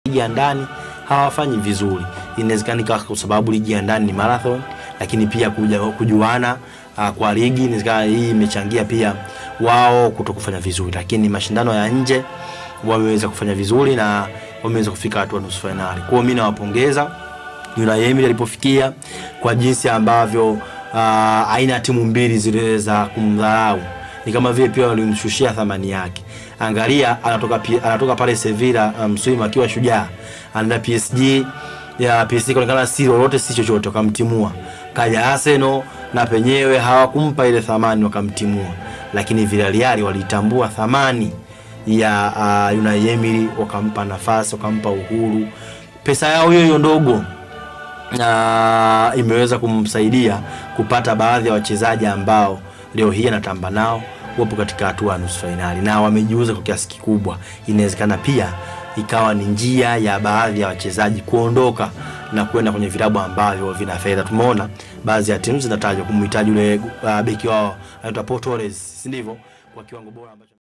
ligi ya ndani hawafanyi vizuri. Inawezekana ikawa kwa sababu ligi ya ndani ni marathon, lakini pia kuja, kujuana uh, kwa ligi inawezekana hii imechangia pia wao kuto kufanya vizuri, lakini mashindano ya nje wameweza kufanya vizuri na wameweza kufika hatua nusu fainali. Kwa hiyo mimi nawapongeza Unai Emery alipofikia kwa jinsi ambavyo uh, aina ya timu mbili ziliweza kumdharau ni kama vile pia walimshushia thamani yake. Angalia, anatoka pi- anatoka pale Sevilla msimu um, akiwa shujaa, anaenda PSG ya PSG kaonekana si lolote si chochote, wakamtimua. Kaja Arsenal na penyewe hawakumpa ile thamani, wakamtimua. Lakini Villarreal walitambua thamani ya uh, Unai Emery, wakampa nafasi, wakampa uhuru. Pesa yao hiyo hiyo ndogo na imeweza kumsaidia kupata baadhi ya wachezaji ambao leo hii anatamba nao wapo katika hatua ya nusu fainali na wamejiuza kwa kiasi kikubwa. Inawezekana pia ikawa ni njia ya baadhi ya wachezaji kuondoka na kwenda kwenye vilabu ambavyo vina fedha. Tumeona baadhi ya timu zinatajwa kumhitaji yule uh, beki wao anaitwa Pau Torres, si ndivyo, kwa kiwango bora ambacho